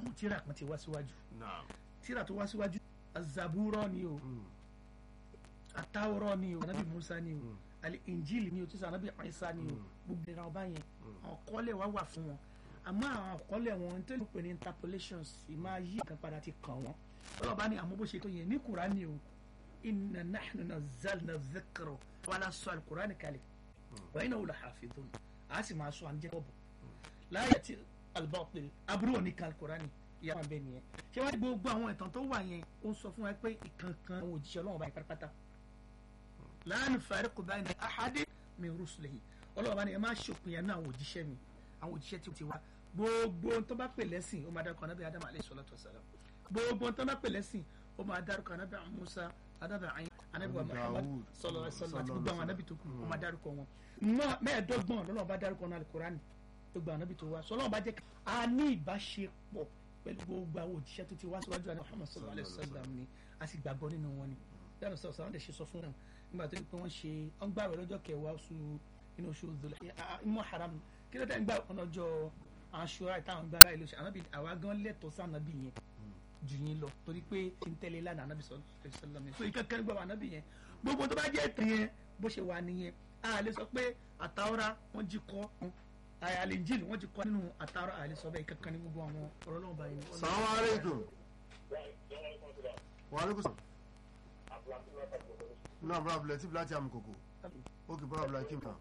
àwọn tíra kan ti wá síwájú naam tíra tó wá síwájú azaburo ni o atawuro ni o anabi musa ni o ali injili ni o tí sọ anabi isa ni o gbogbo ìran ọba yẹn àwọn kọ́lẹ̀ wá wà fún wọn àmọ́ àwọn kọ́lẹ̀ wọn tó lè pè ní interpolations ìmáa yí nǹkan padà ti kàn wọ́n ọlọ́ba ni àmọ́ bó ṣe tó yẹn ní kúránì o inna nahnu nazzalna dhikra wala sọ alukurani kalẹ̀ wa innahu lahafidhun a sì máa sọ àǹjẹ́ bọ̀bọ̀ láyé tí albatil aburú òní kan alukurani ìyá wọn bẹ nìyẹn ṣé wàá gbogbo àwọn ìtàn tó wà yẹn ó ń sọ fún wa pé ìkankan àwọn òjíṣẹ́ ọlọ́run bá yẹn pátápátá la nufariqu bayna ahadin min rusulihi ọlọ́run bá ní ẹ má ṣòpin yẹn náà àwọn òjíṣẹ́ mi àwọn òjíṣẹ́ tí ó ti wá gbogbo ohun tó bá pè lẹ́sìn ó máa dárúkọ anábì adam alayhi salatu wasalam gbogbo ohun tó bá pè lẹ́sìn ó máa dárúkọ anábì musa anábì ayin anábì wa muhammad Dawud, sallallahu alaihi wasallam àti sallallahu gbogbo àwọn anábì tó kù ó máa dárúkọ wọn Mọ́- mẹ́ẹ̀ẹ́dọ́gbọ̀n lọ́lọ́run bá dárúkọ náà alukurani gbogbo àwọn anábì tó wá sọlọ́run bá jẹ́ ká a ní ìbáṣepọ̀ pẹ̀lú gbogbo àwọn òjíṣẹ́ tó ti wá síwájú àná muhammad sallallahu alaihi wasallam ni a sì gbàgbọ́ nínú wọn ni yàrá sọ̀rọ̀ sọ̀rọ̀ ṣe sọ fún wọn nígbà tó yẹ pé wọ́n ṣe wọ́n gbààwẹ̀ lọ́jọ́ kẹwàá oṣù inú oṣù Dhul ìmọ̀ haram kí ló dé ń gbà wọn lọ́jọ́ aṣọra ìtàwọn gbà báyìí ló ṣe ànábì àwa gan lẹ́tọ̀ọ́ sí ànábì yẹn jù yín lọ torí pé kí n tẹ́lẹ̀ lánàá ànábì sọ̀rọ̀ sọ̀rọ̀ so ìkẹ́kẹ́ nígbà wà ànábì yẹn gbogbo tó bá jẹ́ ètò yẹn bó ṣe wà nìyẹn a lè sọ pé àtàwọ́rá wọ́n jí kọ́ àlìjíìlì wọ́n ti kọ́ nínú àtàwọ́rá àlè sọ bẹ́ẹ̀ ìkẹ́kẹ́ ní gbogbo àwọn ọ̀rọ̀ náà báyìí. salamu aleykum wa aleykum salam náà bọ́lá abúlé tí bíláàtì àmì kòkò ó kì bọ́lá abúlé kí n kàn.